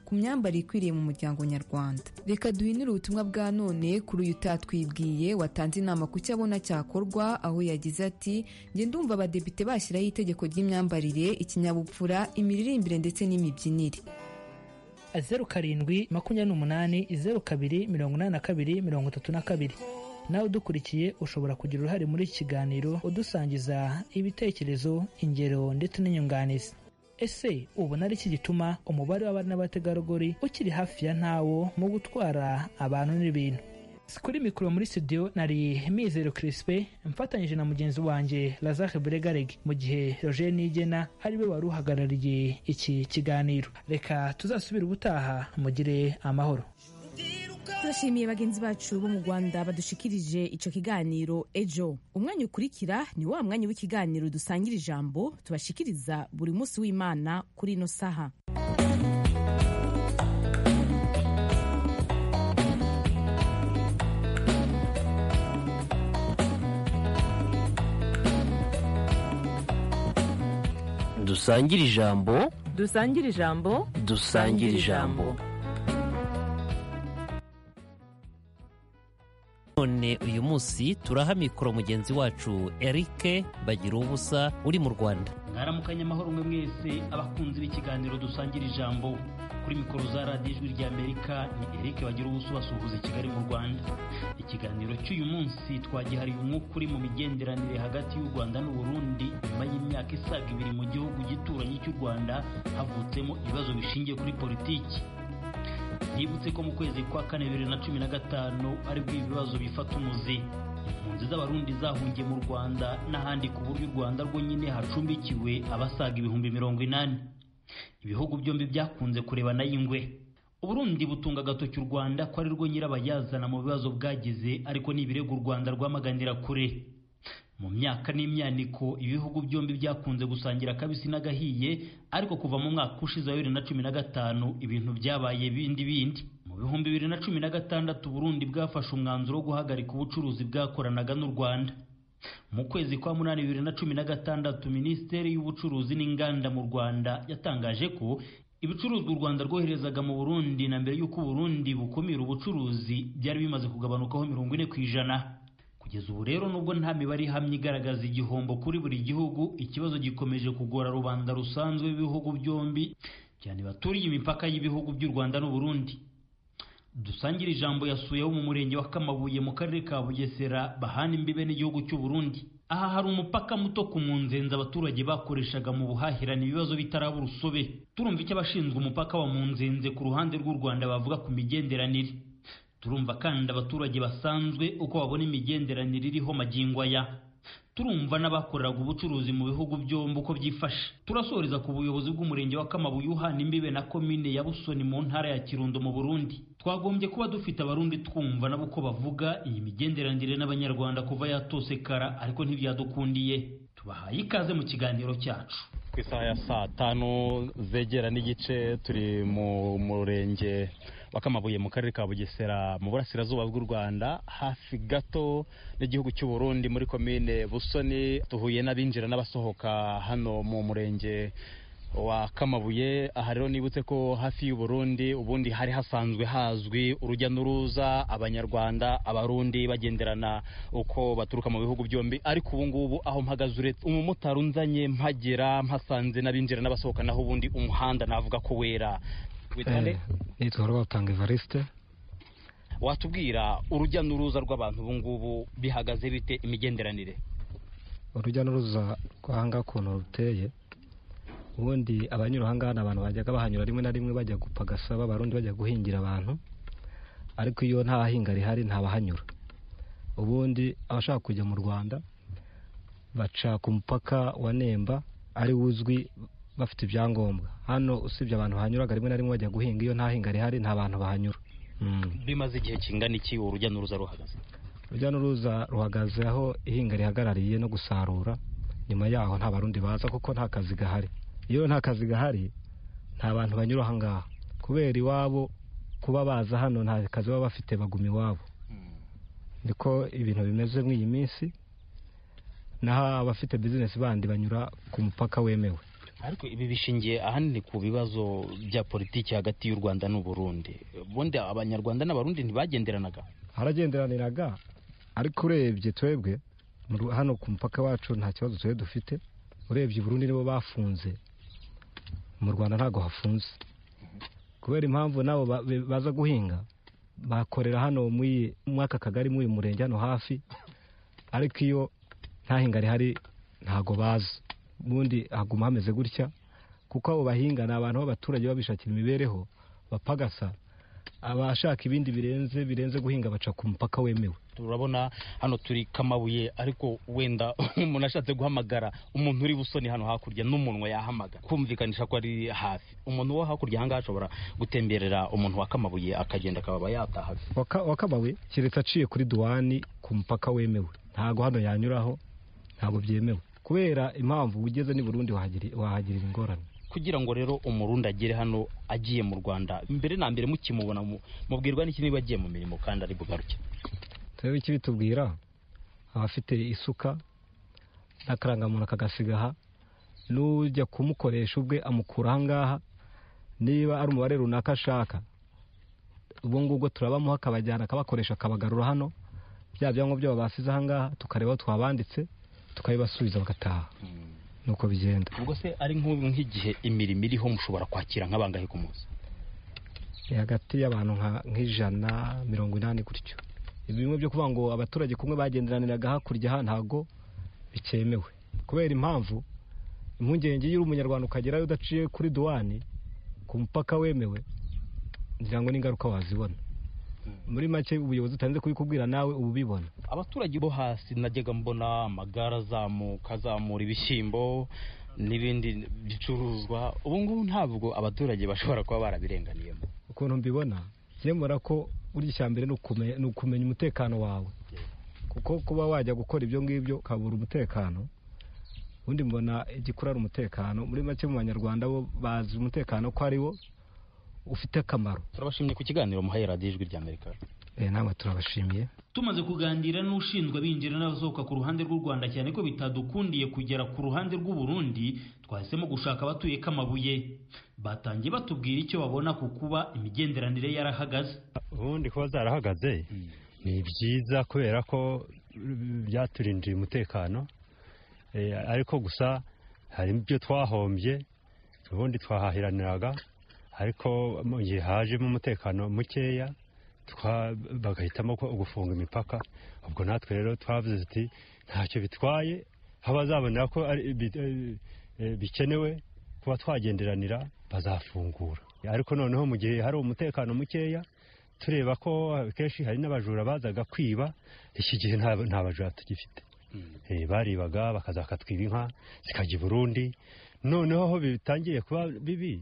ku myambarire ikwiriye mu muryango nyarwanda reka duhinire ubutumwa bwa none kuri uyu utatwibwiye watanze inama ku cyo abona cyakorwa aho yagize ati njye ndumva abadepite bashyiraho itegeko ry'imyambarire ikinyabupfura imiririmbire ndetse n'imibyinire zeru karindwi makumyabiri n'umunani zeru kabiri mirongo inani na kabiri mirongo itatu na kabiri nawe udukurikiye ushobora kugira uruhare muri iki kiganiro udusangiza ibitekerezo ingero ndetse n'inyunganizi ese ubona ari iki gituma umubare w'abari n'abategarugori ukiri hafi ya ntawo mu gutwara abantu n'ibintu kuri mikoro muri studio nari mizero kirispe mfatanyije na mugenzi wanjye lazare bregareg mu gihe roger nigena ariwe wari uhagarariye iki kiganiro reka tuzasubire ubutaha mugire amahoro turashimiye bagenzi bacu bo mu rwanda badushikirije icyo kiganiro ejo umwanya ukurikira ni wa mwanya w'ikiganiro dusangira ijambo tubashikiriza buri munsi w'imana kuri ino saha dusangire ijambo dusangira ijambo dusangire ijambo none uyu munsi turaha mikoro mugenzi wacu erike bagira ubusa uri mu rwanda mwaramukanye amahoro mwe mwese abakunzi b'ikiganiro dusangira ijambo kuri mikoro za radiyo ijwi rya amerika ni erike bagira ubusa ubasuhuza i kigali mu rwanda ikiganiro cy'uyu munsi twagihariye umwuka uri mu migenderanire hagati y'u rwanda n'uburundi nyuma y'imyaka isaga ibiri mu gihugu gituranyi cy'u rwanda havutsemo ibibazo bishingiye kuri politiki yibutse ko mu kwezi kwa kane bibiri na cumi na gatanu aribwo ibibazo bifata umuzi impunzi z'abarundi zahungiye mu rwanda n'ahandi ku buryo u rwanda rwo nyine hacumbikiwe abasaga ibihumbi mirongo inani ibihugu byombi byakunze kurebana y'ingwe uburundi butunga agatoki u rwanda ko ari rwo nyirabayazana mu bibazo bwagize ariko ni ibirego u rwanda rwamaganira kure mu myaka n'imyaniko ibihugu byombi byakunze gusangira akabisi n'agahiye ariko kuva mu mwaka ushize wa bibiri na cumi na gatanu ibintu byabaye bindi bindi mu bihumbi bibiri na cumi na gatandatu burundi bwafashe umwanzuro wo guhagarika ubucuruzi bwakoranaga n'u rwanda mu kwezi kwa munani bibiri na cumi na gatandatu minisiteri y'ubucuruzi n'inganda mu rwanda yatangaje ko ibicuruzwa u rwanda rwoherezaga mu burundi na mbere y'uko uburundi bukumira ubucuruzi byari bimaze kugabanukaho mirongo ine ku ijana kugeza ubu rero nubwo nta mibare ihamye igaragaza igihombo kuri buri gihugu ikibazo gikomeje kugora rubanda rusanzwe b'ibihugu byombi cyane baturiye imipaka y'ibihugu by'u rwanda n'uburundi dusangire ijambo yasuye wo mu murenge wa kamabuye mu karere ka bugesera bahana imbibe n'igihugu cy'uburundi aha hari umupaka muto ku munzenze abaturage bakoreshaga mu buhahirane ibibazo bitaraba urusobe turumva icyo abashinzwe umupaka wa munzenze ku ruhande rw'u rwanda bavuga ku migenderanire turumva kandi abaturage basanzwe uko babona imigenderanire iriho magingo aya turumva n'abakoreraga ubucuruzi mu bihugu byombi uko byifashe turasoreza ku buyobozi bw'umurenge wa kamabuye uhana imbibe na komine ya busoni mu ntara ya kirundo mu burundi twagombye kuba dufite abarundi twumva nabo uko bavuga iyi migenderanire n'abanyarwanda kuva yatosekara ariko ntibyadukundiye tubahaye ikaze mu kiganiro cyacu ku isaha ya saa tanu zegera n'igice turi mu murenge wa Kamabuye mu karere ka bugesera mu burasirazuba bw'u rwanda hafi gato n'igihugu cy'uburundi muri komine busoni duhuye n'abinjira n'abasohoka hano mu murenge wa kamabuye aha rero nibutse ko hafi y'uburundi ubundi hari hasanzwe hazwi urujya n'uruza abanyarwanda abarundi bagenderana uko baturuka mu bihugu byombi ariko ubu ngubu aho mpagaze uretse umumotari unzanye mpagera mpasanze n'abinjira n'abasohoka naho ubundi umuhanda navuga ko wera nitwa rwatanga evariste watubwira urujya n'uruza rw'abantu ubu ngubu bihagaze bite imigenderanire urujya n'uruza rwanga ukuntu ruteye ubundi abanyura aha ngaha ni abantu bajyaga bahanyura rimwe na rimwe bajya gupagasaba abarundi bajya guhingira abantu ariko iyo nta hahinga rihari ntabahanyura ubundi abashaka kujya mu rwanda baca ku mupaka wa nemba ari uzwi bafite ibyangombwa hano usibye abantu bahanyuraga rimwe na rimwe bajya guhinga iyo nta hinga rihari nta bantu bahanyura bimaze igihe kingana iki urujya n'uruza ruhagaze urujya n'uruza ruhagaze aho ihinga rihagarariye no gusarura nyuma yaho nta barundi baza kuko nta kazi gahari iyo nta kazi gahari nta bantu banyura aha ngaha kubera iwabo kuba baza hano nta kazi baba bafite baguma iwabo niko ibintu bimeze muri iyi minsi naho abafite bizinesi bandi banyura ku mupaka wemewe ariko ibi bishingiye ahanini ku bibazo bya politiki hagati y'u rwanda n'uburundi ubundi abanyarwanda n'abarundi ntibagenderanaga haragenderaniraga ariko urebye twebwe mu ru- hano ku mupaka wacu nta kibazo twe dufite urebye i burundi nibo bafunze mu rwanda ntabwo hafunze kubera impamvu nabo ba- be- baza guhinga bakorera hano muri muri aka kagari muri uyu murenge hano hafi ariko iyo nta hinga rihari ntago baza ubundi haguma hameze gutya kuko abo bahinga ni abantu b'abaturage baba bishakira imibereho bapagasa abashaka ibindi birenze birenze guhinga baca ku mupaka wemewe turabona hano turi kamabuye ariko wenda umuntu ashatse guhamagara umuntu uri busoni hano hakurya n'umunwa yahamagara kumvikanisha ko ari hafi umuntu wo hakurya ahangaha ashobora gutemberera umuntu wa kamabuye akagenda akaba yataha Waka- wakamabuye keretse aciye kuri duwani ku mupaka wemewe ntago hano yanyuraho ntago byemewe kubera impamvu ugeze ni burundi wahagiri- wahagirira ingorane kugira ngo rero umurundi agere hano agiye mu rwanda mbere na mbere mukimubona mu- mubwirwa n'iki niba agiye mu mirimo kandi ari bugaruke turebe iki bitubwira abafite isuka n'akarangamuntu akagasigaha n'ujya kumukoresha ubwe amukura ahangaha niba ari umubare runaka ashaka ubwo ngubwo turabamuha akabajyana akabakoresha akabagarura hano bya byangombwa byabo basize ahangaha tukareba aho twabanditse tukabibasubiza bagataha nuko bigenda ubwo se ari nk'ubu nk'igihe imirimo iriho mushobora kwakira nk'abangahe ku munsi ni hagati y'abantu nka- nk'ijana mirongo inani gutyo ibi bimwe byo kuvuga ngo abaturage kumwe bagenderaniraga hakurya aha ntago bikemewe kubera impamvu impungenge iyo uri umunyarwanda ukagerayo udaciye kuri duwani ku mupaka wemewe ngira ngo n'ingaruka wazibona muri make ubuyobozi utanze kubikubwira nawe uba ubibona abaturage bo hasi najyaga mbona amagare azamuka azamura ibishyimbo n'ibindi bicuruzwa ubu ngubu ntabwo abaturage bashobora kuba barabirenganiyemo ukuntu mbibona byemera ko burya icya mbere ni ukume- ni ukumenya umutekano wawe kuko kuba wajya gukora ibyo ngibyo ukabura umutekano ubundi mbona igikura ari umutekano muri make mu banyarwanda bo bazi umutekano ko ari wo ufite akamaro turabashimye ku kiganiro muhaye radiyo ijwi rya amerika Eh, namwe turabashimiye tumaze kuganira n'ushinzwe abinjira n'abasohoka ku ruhande rw'u Rwanda cyane ko bitadukundiye kugera ku ruhande rw'u Burundi twahisemo gushaka abatuye kamabuye batangiye batubwira icyo babona ku kuba imigenderanire yarahagaze ubundi kuba zarahagaze ni byiza kubera ko mm, byaturindiye umutekano Eh, ariko gusa hari ibyo twahombye ubundi twahahiraniraga ariko mu gihe hajemo umutekano mukeya twa- bagahitamo ko gufunga imipaka ubwo natwe rero twavuze tuti ntacyo bitwaye aho bazabonera ko ari bi- eh, bikenewe kuba twagenderanira bazafungura ariko noneho mu gihe hari umutekano mukeya tureba ko kenshi hari n'abajura bazaga kwiba iki gihe nta nta bajura tugifite Eh, baribaga bakaza bakatwiba inka zikajya i burundi noneho aho bitangiye kuba bibi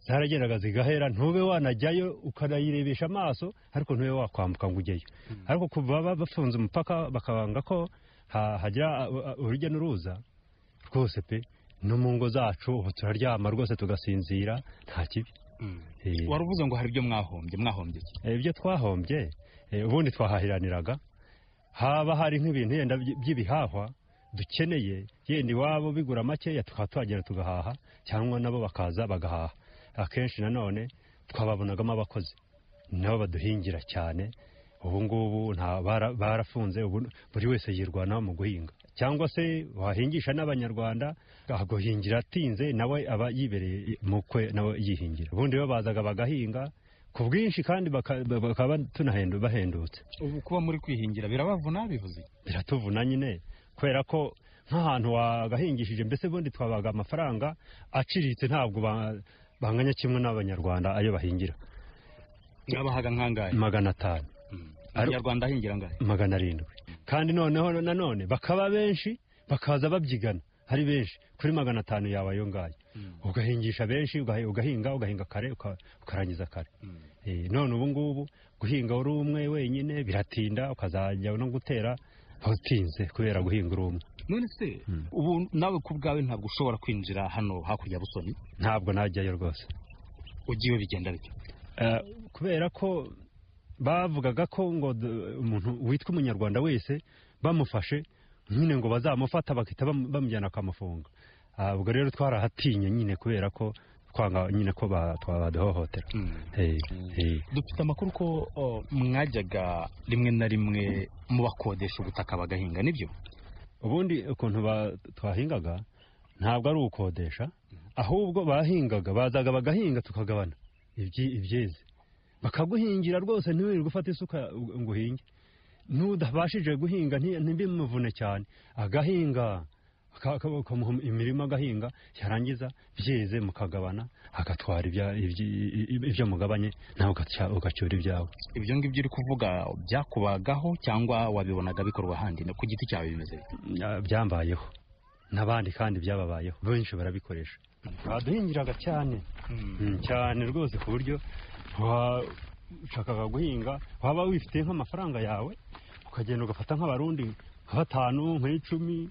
zaragendaga zigahera ntube wanajyayo ukanayirebesha amaso ariko ntube wakwambuka ngo ujyeyo ariko kuva ba- bafunze umupaka bakabanga ko ha- hajya uh, uh, urujya n'uruza rwose pe no mu ngo zacu ubu turaryama rwose tugasinzira nta kibi Eh, wari uvuze ngo hari ibyo mwahombye mwahombye iki? Eh, ibyo twahombye eh, ubundi twahahiraniraga haba hari nk'ibintu yenda by- by'ibihahwa dukeneye yenda iwabo bigura makeya tukaba twagera tugahaha cyangwa nabo bakaza bagahaha akenshi nanone twababonagamo abakozi nabo baduhingira cyane ubu ngubu nta bara- barafunze ubu buri wese yirwanaho mu guhinga cyangwa se wahingisha n'abanyarwanda agahingira atinze nawe aba yibereye mukwe nawe yihingira ubundi bo bazaga bagahinga ku bwinshi kandi baka- bakaba tunahendu- bahendutse ubu kuba muri kwihingira birabavuna bivuze iki? biratuvuna nyine kubera ko nk'ahantu wagahingishije mbese ubundi twabaga amafaranga aciriritse ntabwo ba- banganya kimwe n'abanyarwanda ayo bahingira mwabahaga nk'angahe magana atanu abanyarwanda ahingira angahe magana arindwi kandi noneho nanone bakaba benshi bakaza babyigana ari benshi kuri magana atanu yawe ayo ngayo ugahingisha benshi ugahi- ugahinga ugahinga kare uka- ukarangiza kare Eh, none ubu ngubu guhinga uri umwe wenyine biratinda ukazajya no gutera utinze kubera guhinga uri umwe none se ubu nawe ku bwawe ntabwo ushobora kwinjira hano hakurya ya busoni ntabwo najyayo rwose ugiye bigenda bityo Eh, kubera ko bavugaga ko ngo d- umuntu witwa umunyarwanda wese bamufashe nyine ngo bazamufata bagahita bamu- bamujyana bakamufunga Ah, ubwo rero twarahatinye nyine kubera ko twanga nyine ko ba- twabaduhohotera Eh, eh. dufite amakuru ko o, mwajyaga rimwe na rimwe mubakodesha ubutaka bagahinga nibyo ubundi ukuntu ba- twahingaga ntabwo ari ukodesha ahubwo bahingaga bazaga bagahinga tukagabana ibyi- ibyeze bakaguhingira rwose ntiwirirwe ufata isuka ngo ngo uhinge n'udabashije guhinga nti- ntibimuvune cyane agahinga aka- aka- bakamuha imirima agahinga yarangiza byeze mukagabana agatwara ibya- ibyi- ibyo mugabanye nawe ugaca- ugacyura ibyawe ibyo ngibyo uri kuvuga byakubagaho cyangwa wabibonaga bikorwa ahandi no ku giti cyawe bimeze bite Ya- byambayeho n'abandi kandi byababayeho benshi barabikoresha baduhingiraga cyane Mm, cyane rwose ku buryo washakaga guhinga waba wifite nk'amafaranga yawe ukagenda ugafata nk'abarundi nka batanu nk'icumi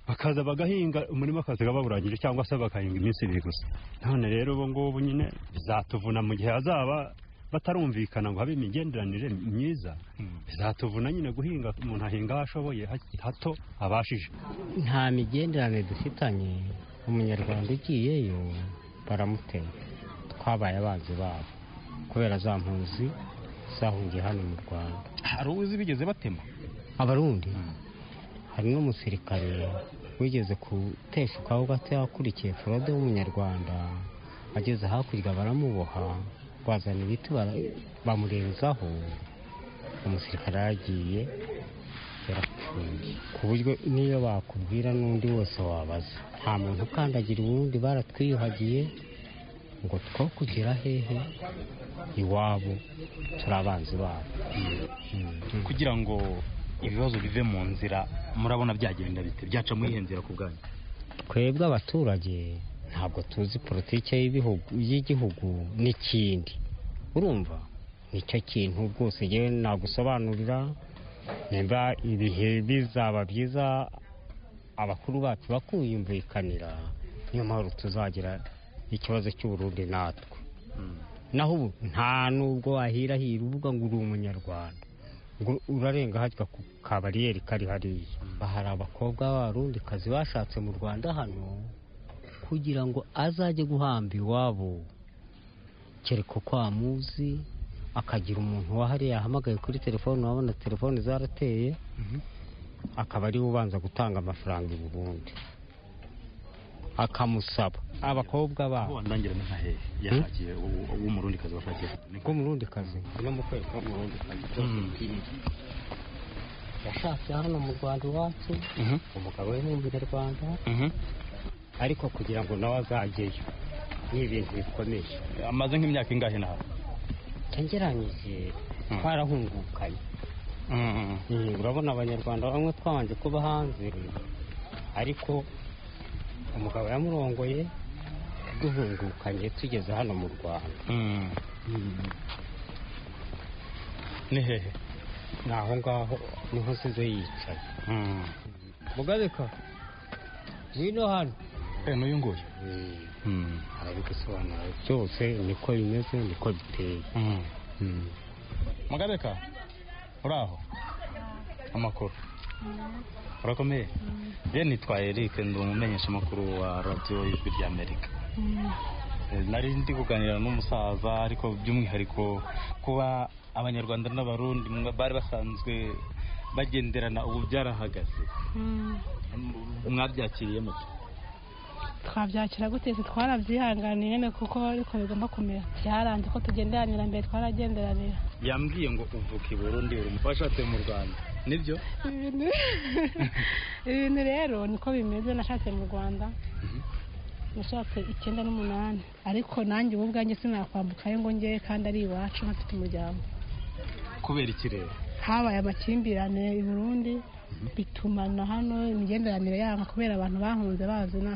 bakaza bagahinga umurima akaziga bawurangije cyangwa se bakahinga iminsi ibiri gusa none rero ubu ngubu nyine bizatuvuna mu gihe hazaba batarumvikana ngo habe imigenderanire myiza bizatuvuna nyine guhinga umuntu ahinga aho ashoboye hak- hato abashije nta migenderanire dufitanye umunyarwanda ugiyeyo baramutera twabaye abanzi babo kubera za mpunzi zahungiye hano mu rwanda hari uzi bigeze batema abarundi hari n'umusirikare wigeze guteshukaho gato yakurikiye forode w'umunyarwanda ageze hakurya baramuboha bazana ibiti bara- bamurenzaho umusirikare yaragiye yarapfuye ku buryo niyo bakubwira n'undi wose wabaza nta muntu ukandagira uwundi baratwiyuhagiye ngo two kugera hehe iwabo turi abanzi babo kugira ngo ibibazo bive mu nzira murabona byagenda bite byaca muri iyo nzira ku bwanyu twebwe abaturage ntabwo tuzi politiki y'ibihugu- y'igihugu n'ikindi urumva nicyo kintu rwose yewe nagusobanurira nimba ibihe bizaba byiza abakuru bacu bakuyumvikanira niyo mpamvu tuzagira ikibazo cy'uburundi natwe naho ubu nta nubwo wahirahira uvuga ngo uri umunyarwanda ngo urarenga hajya ku kabariyeri kari hariya hari abakobwa b'abarundikazi bashatse mu rwanda hano kugira ngo azajye guhamba iwabo kereka uko amuzi akagira umuntu wahariye yahamagaye kuri telefone wabona telefone zarateye akaba ariwe ubanza gutanga amafaranga i burundi akamusaba abakobwa babo wandangirana nka hehe yashakiye w'umurundikazi washakiye niko murundi kazi no mu kwezi ko murundi kazi yashatse hano mu rwanda iwacu umugabo we ni umunyarwanda ariko kugira ngo nawe azajyeyo ni ibintu bikomeye amaze nk'imyaka ingahe nawe ngeranyije twarahungukanye Mm, urabona abanyarwanda bamwe twabanje kuba hanze ariko umugabo yamurongoye duhungukanye tugeze hano mu rwanda ni hehe ni aho ngaho niho nsize yicaye mugabeka ngwino hano n'uyu nguyu arabigusobanura byose niko bimeze niko biteye Mm. mugabeka uri aho amakuru urakomeye rero nitwa Eric ndi umumenyesha amakuru wa radiyo y'ijwi ry'amerika nari ndi kuganira n'umusaza ariko by'umwihariko kuba abanyarwanda n'abarundi mwa- bari basanzwe bagenderana ubu byarahagaze mwabyakiriye muto twabyakira gute twe twarabyihanganiye nyine kuko ariko bigomba kumera byaranze ko tugenderanira mbere twaragenderanira yambwiye ngo uvuka i burundi uri washatse mu rwanda nibyo Ibintu- ibintu rero niko bimeze nashatse mu rwanda nashatse icyenda n'umunani ariko nanjye ubu ubwanjye sinakwambukayo ngo njye kandi ari iwacu ntafite umuryango kubera ikirere habaye amakimbirane i burundi bituma na hano imigenderanire yanga kubera abantu bahunze bazina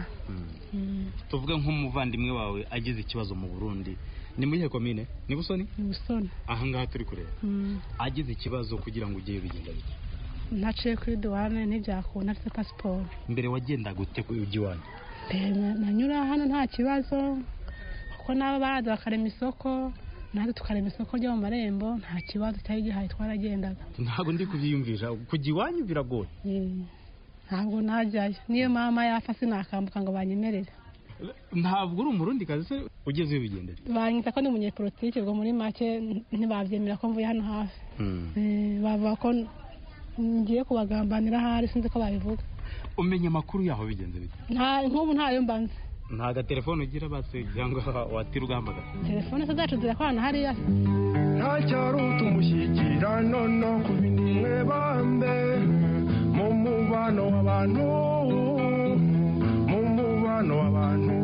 Mm. tuvuge nk'umuvandimwe wawe agize ikibazo mu burundi ni muri komine ni busoni ni ubusoni aha ngaha turi kureba Mm. agize ikibazo kugira ngo ujyeyo bigenda bike naciye kuri duwane ntibyakunda afite pasiporo mbere wagendaga ute ku ujya iwanyu Mbere nanyura hano nta kibazo kuko nabo baraza bakarema isoko natwe tukarema isoko ryo mu marembo nta kibazo cyari gihari twaragendaga ntabwo ndi kubyiyumvisha kujya iwanyu biragoye Eh, ntabwo najyayo niyo mama yapfa sinakambuka ngo banyemerere ntabwo uri umurundi kazi se ugeze wibigendera banyita ko ni umunyepolitike ubwo muri make ntibabyemera ko mvuye hano hafi Eh, bavuga ko ngiye kubagambanira ahari sinzi ko babivuga umenya amakuru yaho bigenze bite Nta- nk'ubu ntayo mbanze nta gatelefone ugira base cyangwa watira ugahamagara telefone se zacu zirakorana hariya ntacyari utumushyikirano no ku bindi mwebambe mu mubano w'abantu mu mubano w'abantu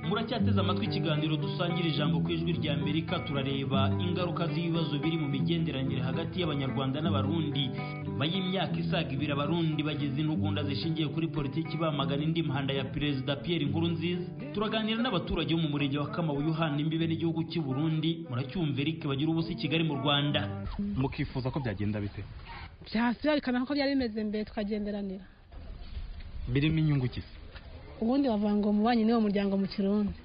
muracyateze amatwi ikiganiro dusangira ijambo ku ijwi rya amerika turareba ingaruka z'ibibazo biri mu migenderanire hagati y'abanyarwanda n'abarundi nyuma y'imyaka isaga ibiri abarundi bageze intugunda zishingiye kuri politiki bamagana indi mihanda ya perezida pierre nkurunziza turaganira n'abaturage bo mu murenge wa kamabuye uhana imbibe n'igihugu cy'u burundi muracyumva eric bagira ubusa i kigali mu rwanda mukifuza ko byagenda bite byahise byerekana ko byari bimeze mbere tukagenderanira birimo inyungu ki se ubundi bavuga ngo umubanyi niwo muryango mu kirundi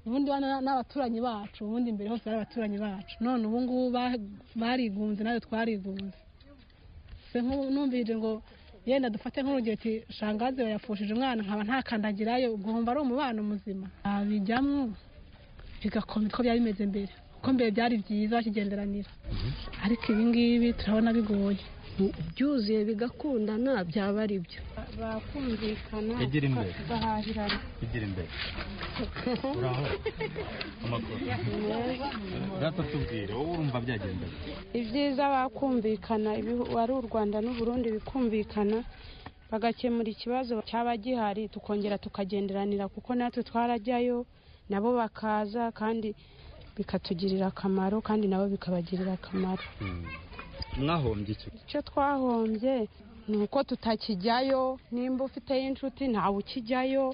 ubundi bana n'abaturanyi bacu ubundi mbere hose bari abaturanyi bacu none ubu ngubu ba- barigunze nawe twarigunze se nk'ubu numvirije ngo yenda dufate nk'urugero ati shangazi yafushije umwana nkaba ntakandagirayo ubwo wumva ari umubano muzima abijyamwo bigakomera uko byari bimeze mbere kuko mbere byari byiza bakigenderanira ariko ibi ngibi turabona bigoye byuzuye bigakundana byaba ari byo bakumvikana Egera imbere. bagahahirana igira imbere uraho amakuru gatutubwire wowe urumva byagenda bite ibyiza bakumvikana ibihu- wari u rwanda n'uburundi bikumvikana bagakemura ikibazo cyaba gihari tukongera tukagenderanira kuko natwe twarajyayo nabo bakaza kandi bikatugirira akamaro kandi nabo bikabagirira akamaro mwahombye iki icyo twahombye ni uko tutakijyayo nimba ufiteyo inshuti ntawe ukijyayo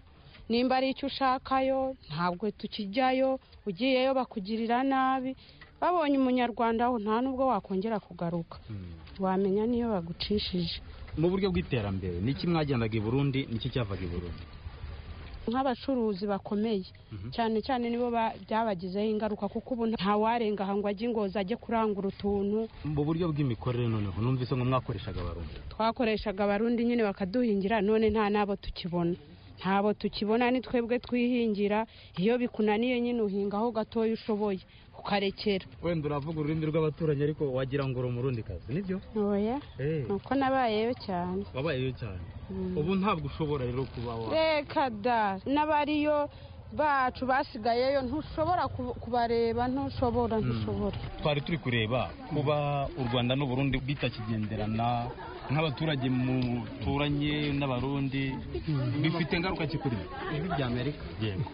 nimba ari icyo ushakayo ntabwo tukijyayo ugiyeyo bakugirira nabi babonye umunyarwanda aho nta n'ubwo wakongera kugaruka wamenya niyo bagucishije mu buryo bw'iterambere niki mwagendaga i burundi niki cyavaga i burundi nk'abacuruzi bakomeye cyane cyane nibo ba- byabagizeho ingaruka kuko ubu ntawarenga aha ngo ajye ingozi ajye kurangura utuntu mu buryo bw'imikorere noneho numvise ngo mwakoreshaga abarundi twakoreshaga abarundi nyine bakaduhingira none nta n'abo tukibona ntabo tukibona ni twebwe twihingira iyo bikunaniye nyine uhinga aho gatoya ushoboye ukarekera wenda uravuga ururimi rw'abaturanyi ariko wagira ngo uri umurundi kazi nibyo oya Eh, ni uko nabayeyo cyane wabayeyo cyane ubu ntabwo ushobora rero kuba wa reka da n'abariyo bacu basigayeyo ntushobora kuba- kubareba ntushobora ntushobora twari turi kureba kuba u rwanda n'u burundi bitakigenderana nk'abaturage muturanye n'abarundi bifite ingaruka ki kuri ibi bya amerika yego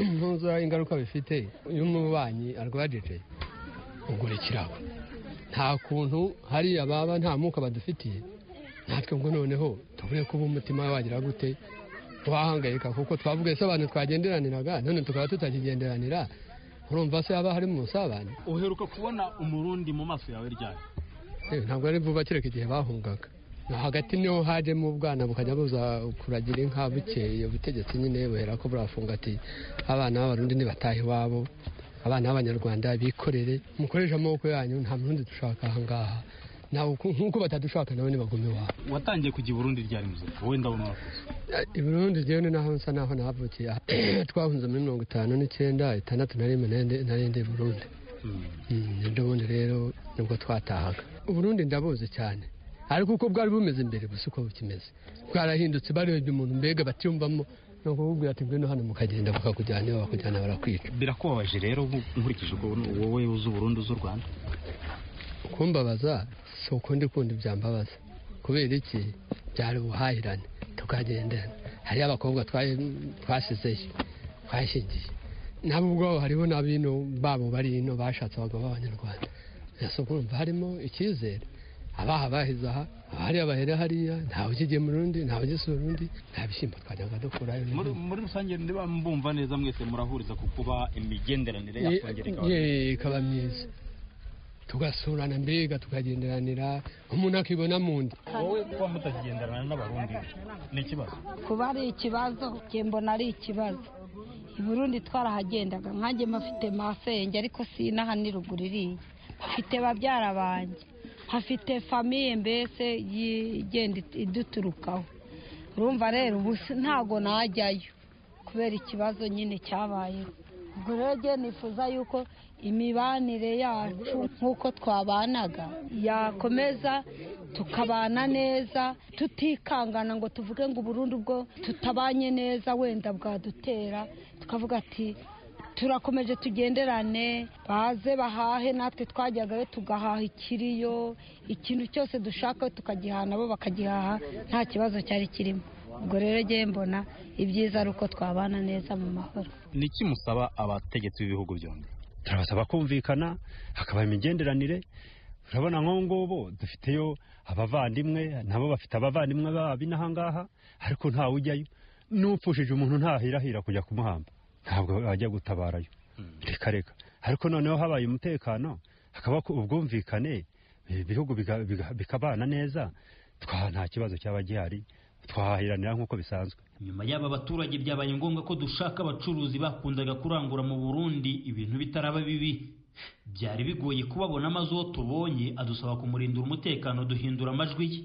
ntuzi ingaruka bifite iyo umubanyi arwajije ugura ikirabo nta kuntu hariya baba nta mwuka badufitiye natwe ngo noneho tubure kuba umutima wagira gute twahangayika kuko twavuga se abantu twagenderaniraga none tukaba tutakigenderanira urumva se haba harimo ubusabane uheruka kubona umurundi mu maso yawe ryari Eh, ntabwo ari vuba kereka igihe bahungaga Na hagati niho hajemo ubwana bukajya buza kuragira inka bukeye ubutegetsi nyine buhera ko burafunga ati abana b'abarundi ntibatahe iwabo abana b'abanyarwanda bikorere mukoreshe amaboko yanyu nta murundi dushaka aha ngaha nawe uku- nk'uko batadushaka nawe nibagume iwabo watangiye kujya i burundi ryari muzima wenda wo mwakoze i burundi rero ni naho nsa naho nahavukiye twahunze muri mirongo itanu n'icyenda itandatu na rimwe narende- narende i burundi Mm, ubundi rero nibwo twatahaga uburundi ndabuzi cyane ariko uko bwari bumeze imbere gusa uko bukimeze bwarahindutse barebye umuntu mbega batyumvamo ni ukubwira ati ngwino hano mukagenda bakakujyana iyo bakujyana barakwica birakubabaje rero nku- nkurikije uko wowe uzi uburundi uzi u rwanda kumbabaza si ukundi kundi byambabaza kubera iki byari ubuhahirane tukagendana hariyo abakobwa twa- twasizeyo twashingiye nabo ubwabo hariho n'abino babo bari ino bashatse abagabo b'abanyarwanda ese kumva harimo icyizere abaha bahize aha abahariya bahera hariya ntawe ukigema urundi ntawe ugisura urundi nta bishyimbo twajyaga dukurayo muri muri rusange niba mbumva neza mwese murahuriza ku kuba imigenderanire Ye- yakongera ikaba ye- ikaba myiza tugasurana mbega tukagenderanira umuntu akibona mu ndi wowe kuba mutakigenderana n'abarundi ni ikibazo kuba ari ikibazo njye mbona ari ikibazo i burundi twarahagendaga nkanjye mfite masenge ariko sinaha ni ruguru iriya mfite babyara banjye hafite famiye mbese igenda iduturukaho urumva rero ubu ntago najyayo kubera ikibazo nyine cyabayeho ubwo rero njye nifuza yuko imibanire yacu nk'uko twabanaga yakomeza tukabana neza tutikangana ngo tuvuge ngo burundu ubwo tutabanye neza wenda bwadutera tukavuga ati turakomeje tugenderane baze bahahe natwe twajyagayo tugahaha ikiriyo ikintu cyose dushaka tukagihana nabo bakagihaha nta kibazo cyari kirimo ubwo rero njye mbona ibyiza ari uko twabana neza mu mahoro ni iki musaba abategetsi b'ibihugu byombi turabasaba kumvikana hakaba imigenderanire urabona nk'ubu ngubu dufiteyo abavandimwe nabo bafite abavandimwe babi n'aha ngaha ariko ntawe ujyayo n'upfushije umuntu ntahirahira kujya kumuhamba ntabwo ajya gutabarayo reka reka ariko noneho habaye umutekano hakaba ubwumvikane ibihugu biga- biga- bikabana neza twa nta kibazo cyaba gihari twahahiranira nk'uko bisanzwe nyuma y'aba baturage byabaye ngombwa ko dushaka abacuruzi bakundaga kurangura mu burundi ibintu bitaraba bibi byari bigoye kubabona amazu uwo tubonye adusaba kumurindira umutekano duhindura amajwi ye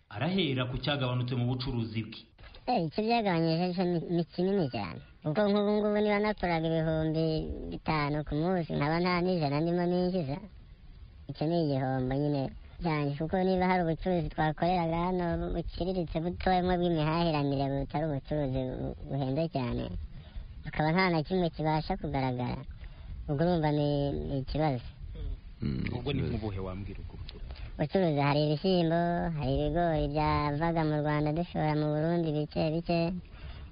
arahera ku cyagabanutse mu bucuruzi bwe Eh, icyo byagabanyije cyo ni ni kinini cyane ubwo nk'ubu ngubu niba naturaga ibihumbi bitanu ku munsi nkaba nta n'ijana ndimo ninjiza icyo ni igihombo nyine cyane kuko niba hari ubucuruzi twakoreraga hano buciriritse butoyemo bw'imihahiranire butari ubucuruzi bu- buhenze cyane hakaba nta na kimwe kibasha kugaragara ubwo urumva ni ni ikibazo ubwo ni nk'ubuhe wambwira ubwo ucuruza hari ibishyimbo hari ibigori byavaga mu rwanda dushora mu burundi bike bike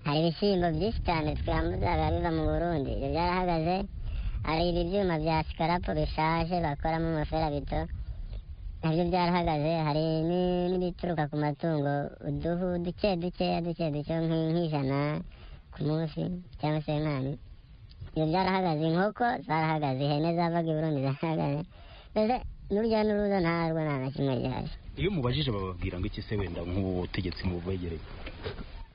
hari ibishyimbo byinshi cyane twambuzaga biva mu burundi ibyo byarahagaze hari ibi byuma bya sikarapo bishaje bakoramo amaferabito nabyo byarahagaze hari ni- n'ibituruka ku matungo uduhu duke dukeya duke duke nk- nk'ijana ku munsi cyangwa se nkani ibyo byarahagaze inkoko zarahagaze ihene zavaga i burundi zarahagaze mbese n'urujya n'uruza ntarwo nta na kimwe gihari iyo mubajije bababwira ngo iki se wenda nk'ubu butegetsi mubegereye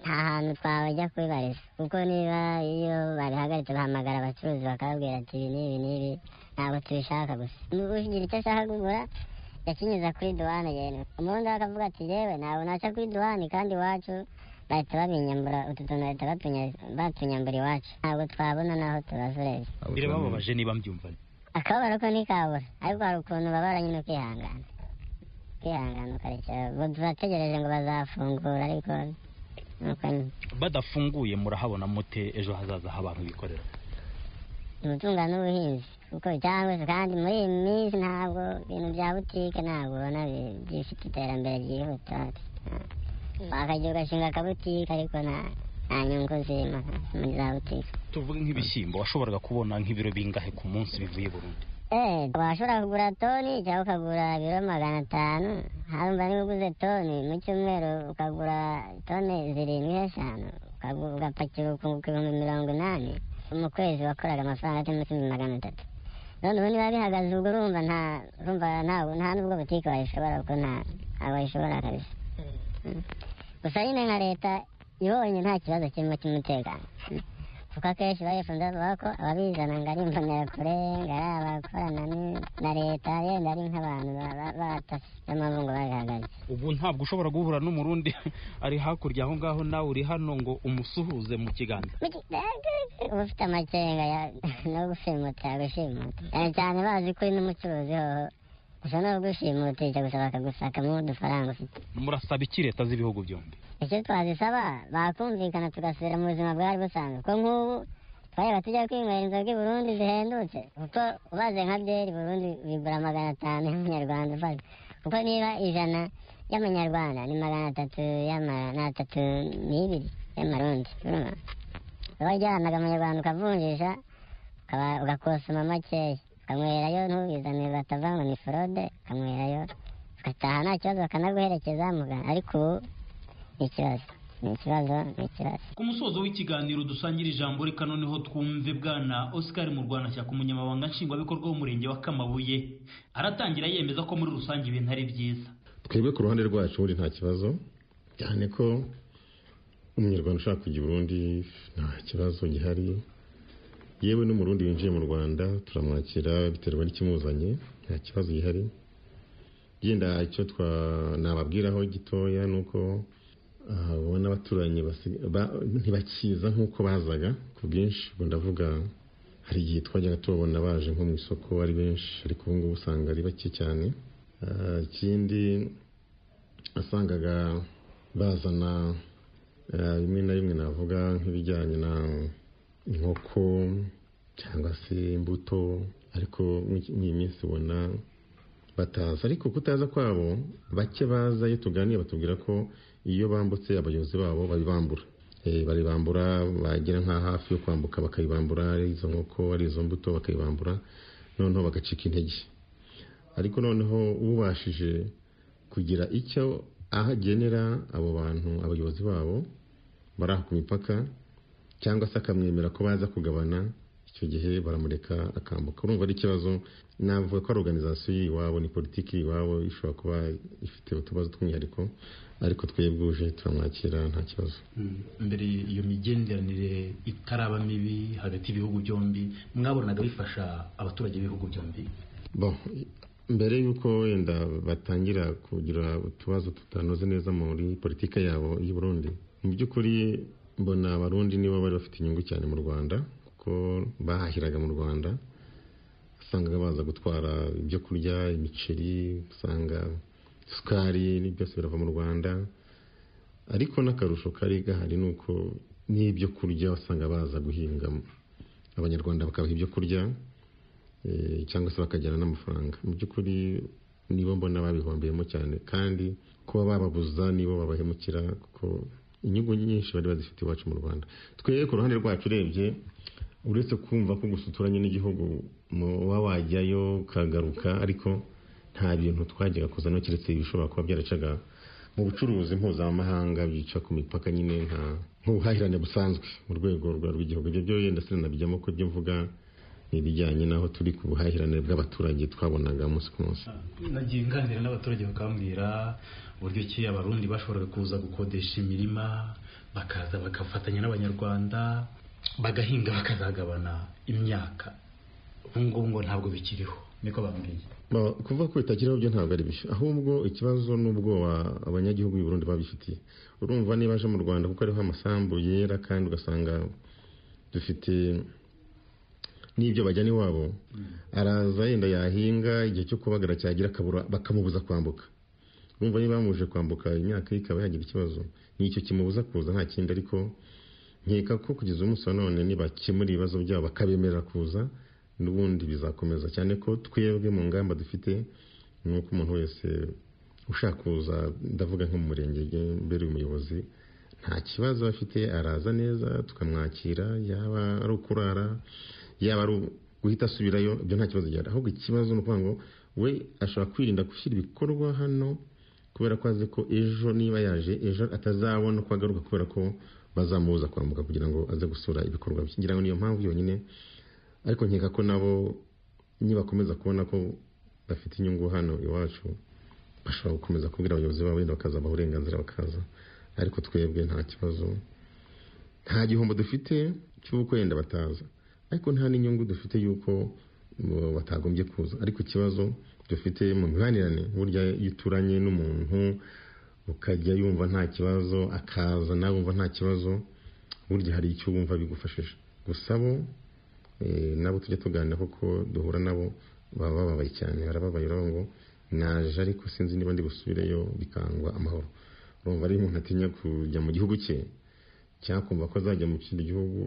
nta hantu twajya kubibariza kuko niba iyo babihagaritse bahamagara abacuruzi bakababwira ati ibi n'ibi n'ibi ntabwo tubishaka gusa Niba ugira icyo ashaka kugura yakinyuza kuri duwane yewe umurundi we akavuga ati yewe ntabwo naca kuri duwane kandi iwacu bahita babinyambura utu tuntu bahita batunya- batunyambura iwacu ntabwo twabona n'aho tubasoreza birababaje niba mbyumva akababaro ko ntikabura ariko hari ukuntu babara nyine ukihangana ukihangana ukarekera Ubwo turategereje ngo bazafungura ariko nuko nyine badafunguye murahabona mute ejo hazaza h'abantu bikorera umutunga n'ubuhinzi kuko cyangwa se kandi muri iyi minsi ntabwo ibintu bya butike ntabwo ubona bi- bifite iterambere ryihuta wakajya ugashinga akabutike ariko nta nta nyungu zirimo muri za butike tuvuge nk'ibishyimbo washoboraga kubona nk'ibiro bingahe ku munsi bivuye i burundi eh washobora kugura toni cyangwa ukagura ibiro magana atanu harumva niba uguze toni mu cyumweru ukagura toni zirindwi eshanu ukagu- ugapakira ukunguka ibihumbi mirongo inani mu kwezi wakoraga amafaranga atari munsi y'ibihumbi magana atatu none ubu niba bihagaze ubwo urumva nta urumva nta nta n'ubwo butike wayishobora kuko nta ntabwo wayishobora kabisa Mm. gusa nyine nka leta ibonye nta kibazo kirimo cy'umutekano Mm. kuko akenshi bayifunze bavuga ko ababizana ngo ari imbonerakure ngo ari abakorana ni- na leta yenda ari nk'abantu ba- ba- batasi n'amabungu ngo babihagaze ubu ntabwo ushobora guhura n'umurundi ari hakurya aho ngaho nawe uri hano ngo umusuhuze mu kiganza uba ufite amakenga ya- no gushimuta yagushimuta cyane cyane bazi ko uri n'umucuruzi hoho gusa no gushimutisha gusa bakagusakamo udufaranga ufite murasaba iki leta z'ibihugu byombi icyo twazisaba bakumvikana tugasubira mu buzima bwari busanzwe ko nk'ubu twareba tujya kwinywera inzoga i burundi zihendutse kuko ubaze nka byeri burundi bigura magana atanu y'amanyarwanda ubaze kuko niba ijana y'amanyarwanda ni magana atatu y'amana atatu n'ibiri y'amarundi urumva uba wajyanaga amanyarwanda ukavunjisha ukaba- ugakosoma makeya ukanywerayo ntubizanire batavuga ngo ni forode ukanywerayo ugataha nta kibazo bakanaguherekeza mugana ariko ubu ni ikibazo ni ikibazo ni ikibazo ku musozo w'ikiganiro dusangira ijambo reka noneho twumve bwana oscar murwanashyaka umunyamabanga nshingwabikorwa w'umurenge wa kamabuye aratangira yemeza ko muri rusange ibintu ari byiza twebwe ku ruhande rwacu buri nta kibazo cyane ko umunyarwanda ushaka kujya i burundi nta kibazo gihari yewe n'umurundi winjiye mu rwanda turamwakira biterwa n'ikimuzanye nta kibazo gihari yenda icyo twa nababwiraho gitoya ni uko ubona abaturanyi ntibakiza nk'uko bazaga ku bwinshi ubwo ndavuga hari igihe twajyaga tubabona baje nko mu isoko ari benshi ariko ubu ngubu usanga ari bake cyane ikindi wasangaga bazana bimwe na bimwe navuga nk'ibijyanye na inkoko cyangwa se imbuto ariko muri iyi minsi ubona bataza ariko kutaza kwabo bake baza iyo tuganira batubwira ko iyo bambutse abayobozi babo babibambura baribambura bagera nka hafi yo kwambuka bakayibambura ari izo nkoko ari izo mbuto bakayibambura noneho bagacika intege ariko noneho ubashije kugira icyo ahagenera abo bantu abayobozi babo bari aho ku mipaka cyangwa se akamwemera ko baza kugabana icyo gihe baramureka akambuka urumva ari ikibazo navuga ko ari organizasiyo y'iwabo ni politiki y'iwabo ishobora kuba ifite utubazo tw'umwihariko ariko twebwuje turamwakira nta kibazo mbere iyo migenderanire itaraba mibi hagati y'ibihugu byombi mwabonaga bifasha abaturage b'ibihugu byombi bo mbere y'uko wenda batangira kugira utubazo tutanoze neza muri politiki yabo y'u Burundi mu by'ukuri mbona abarundi nibo bari bafite inyungu cyane mu rwanda bahahiraga mu rwanda usangaga baza gutwara ibyo kurya imiceri usanga isukari byose birava mu rwanda ariko n'akarusho kari gahari ni uko n'ibyo kurya usanga baza guhinga abanyarwanda bakabaha ibyo kurya cyangwa se bakajyana n'amafaranga mu by'ukuri nibo mbona babihombeyemo cyane kandi kuba bababuza nibo babahemukira kuko inyungu nyinshi bari bazifite iwacu mu rwanda twebwe ku ruhande rwacu urebye uretse kumva ko gusa uturanye n'igihugu uba wajyayo ukagaruka ariko nta bintu twajyaga kuzana keretse ibishobora kuba byaracaga mu bucuruzi mpuzamahanga byica ku mipaka nyine nka nk'ubuhahirane busanzwe mu rwego rw'igihugu ibyo byo yenda se nabijyamo ko ibyo mvuga ni ibijyanye n'aho turi ku buhahirane bw'abaturage twabonaga umunsi ku munsi nagiye nganira n'abaturage bakambwira uburyo ki abarundi bashoboraga kuza gukodesha imirima bakaza bagafatanya n'abanyarwanda bagahinga bakazagabana imyaka ubu ngubu ngo ntabwo bikiriho niko bambwiye kuvuga ko bitakiriho byo ntabwo ari bishya ahubwo ikibazo n'ubwoba abanyagihugu b'i Burundi babifitiye urumva niba aje mu rwanda kuko ariho amasambu yera kandi ugasanga dufite n'ibyo bajyana iwabo araza yenda yahinga igihe cyo kubagara cyagira akabura bakamubuza kwambuka urumva niba bamuje kwambuka imyaka ye ikaba yagira ikibazo nicyo kimubuza kuza nta kindi ariko nkeka ko kugeza umunsi wa none nibakemura ibibazo byabo bakabemerera kuza n'ubundi bizakomeza cyane ko twebwe mu ngamba dufite ni uko umuntu wese ushaka kuza ndavuga nko mu murenge mbere y'umuyobozi nta kibazo afite araza neza tukamwakira yaba ari ukurara yaba ari guhita asubirayo ibyo nta kibazo gihari ahubwo ikibazo ni ukuvuga ngo we ashobora kwirinda gushyira ibikorwa hano kubera ko azi ko ejo niba yaje ejo atazabona uko agaruka kubera ko bazamubuza kwambuka kugira ngo aze gusura ibikorwa bye ngira ngo niyo mpamvu yonyine ariko nkeka ko nabo nibakomeza kubona ko bafite inyungu hano iwacu bashobora gukomeza kubwira abayobozi babo wenda bakazabaha uburenganzira bakaza ariko twebwe nta kibazo nta gihombo dufite cy'uko wenda bataza ariko nta n'inyungu dufite y'uko batagombye kuza ariko ikibazo dufite mu mibanirane burya iyo uturanye n'umuntu ukajya yumva nta kibazo akaza nawe wumva nta kibazo burya hari icyo wumva bigufashije gusa bo nabo tujya tuganira kuko duhura nabo baba bababaye cyane barababaye uravuga ngo naje ariko sinzi niba ndi busubireyo bikangwa amahoro urumva ari umuntu atinya kujya mu gihugu cye cyangwa kumva ko azajya mu kindi gihugu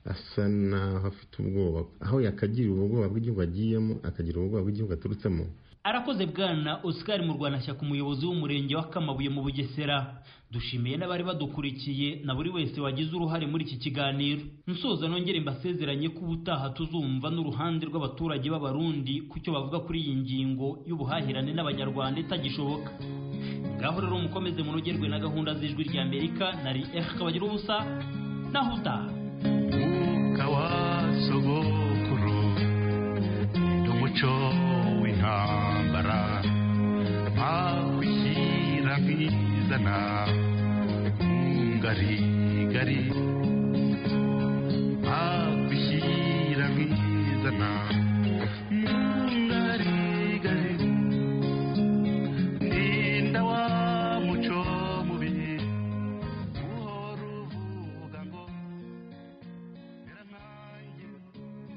asa naho afite ubwoba aho yakagira ubwoba bw'igihugu agiyemo akagira ubwoba bw'igihugu aturutsemo arakoze bwana Oscar Murwanashyaka umuyobozi w'umurenge wa Kamabuye mu Bugesera dushimiye n'abari badukurikiye na buri wese wagize uruhare muri iki kiganiro nsoza nongere mbasezeranye ko ubutaha tuzumva n'uruhande rw'abaturage b'abarundi ku cyo bavuga kuri iyi ngingo y'ubuhahirane n'abanyarwanda itagishoboka ngaho rero mukomeze munogerwe na gahunda z'ijwi rya Amerika na RF kabagira ubusa naho utaha kawasogokuru n'umuco intambara nta kwishyira nkizana ngarigari